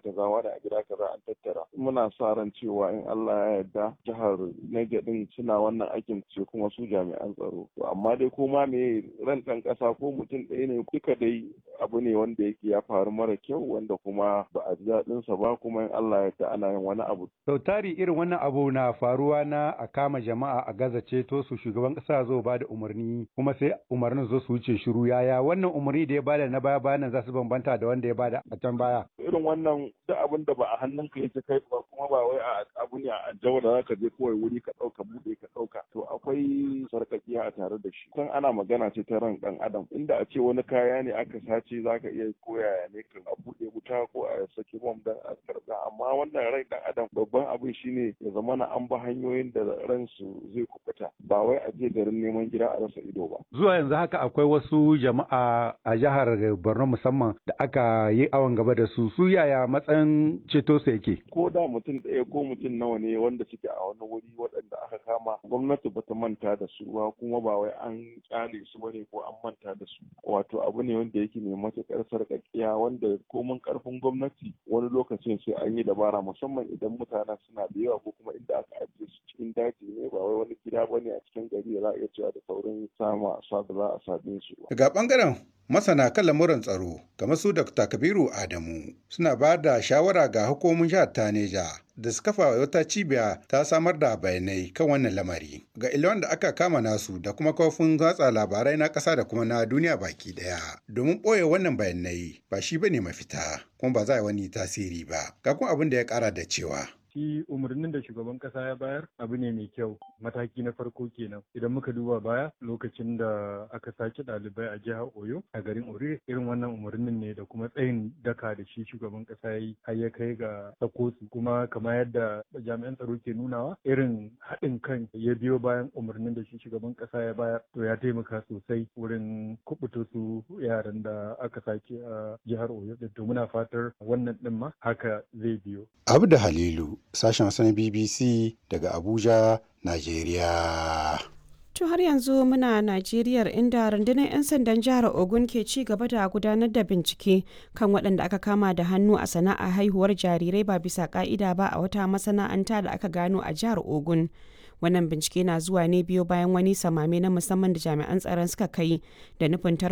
kaza wani a gida kaza an tattara muna sa ran cewa in Allah ya yarda jihar Niger din suna wannan aikin ce kuma su jami'an tsaro to amma dai ko ma me ran ɗan ƙasa ko mutum ɗaya ne duka dai abu ne wanda yake ya faru mara kyau wanda kuma ba a ji daɗin sa ba kuma in Allah ya yarda ana yin wani abu sau tari irin wannan abu na faruwa na a kama jama'a a gaza ceto su shugaban ƙasa zo ba da umarni kuma sai umarnin zo su wuce shiru yaya wannan umarni da ya bada na baya bayan za su bambanta da wanda ya bada a can baya irin wannan duk abin da ba a hannunka yake kai ba kuma ba wai a abu ne a jawo da zaka je kawai wuri ka ɗauka buɗe ka ɗauka to akwai sarƙaƙiya a tare da shi kan ana magana ce ta ran ɗan adam inda a ce wani kaya ne aka sace zaka iya koyaya ne kan a buɗe wuta ko a saki bom dan a karɓa amma wannan rai ɗan adam babban abin shine ya zama na an ba hanyoyin da ransu zai kubuta ba wai a je garin neman gida a rasa ido ba zuwa yanzu haka akwai wasu jama'a a jihar Borno musamman da aka yi awon gaba da su su yaya matsayin ceto su yake ko da mutum ɗaya ko mutum nawa ne wanda suke a wani wuri waɗanda aka kama gwamnati ba ta manta da su ba kuma ba wai an kyale su bane ko an manta da su wato abu ne wanda yake mai matuƙar sarƙaƙiya wanda komin ƙarfin gwamnati wani lokacin sai an yi dabara musamman idan mutanen suna da yawa ko kuma inda aka ajiye su cikin daji ne ba wai wani gida bane a cikin gari da za a iya cewa da saurin sama sa da za a same su ba. Daga ɓangaren masana kan lamuran tsaro kamar su Dr. Kabiru Adamu suna ba da shawara ga hukumomin jihar Taneja da su kafa wata cibiya ta samar da bayanai kan wannan lamari ga ilwan da aka kama nasu da kuma kafin watsa labarai na ƙasa da kuma na duniya baki ɗaya domin ɓoye wannan bayanai ba shi bane mafita kuma ba za a yi wani tasiri ba ga kuma abin da ya ƙara da cewa shi umarnin da shugaban kasa ya bayar abu ne mai kyau mataki na farko kenan idan muka duba baya lokacin da aka sace ɗalibai a jihar oyo a garin orire irin wannan umarnin ne da kuma tsayin daka da shi shugaban kasa ya yi har ya kai ga sako su kuma kamar yadda jami'an tsaro ke nunawa irin haɗin kan ya biyo bayan umarnin da shi shugaban kasa ya bayar to ya taimaka sosai wurin kubuta su yaran da aka sace a jihar oyo to muna fatar wannan ɗin ma haka zai biyo abu da halilu sashen wasu na BBC daga Abuja, Najeriya. To har yanzu muna Najeriya inda rundunar 'yan sandan jihar Ogun ke ci gaba da gudanar da bincike kan waɗanda aka kama da hannu a sana'a haihuwar jarirai ba bisa ka'ida ba a wata masana'anta da aka gano a jihar Ogun. Wannan bincike na zuwa ne biyo bayan wani samame na musamman da jami'an tsaron suka kai da nufin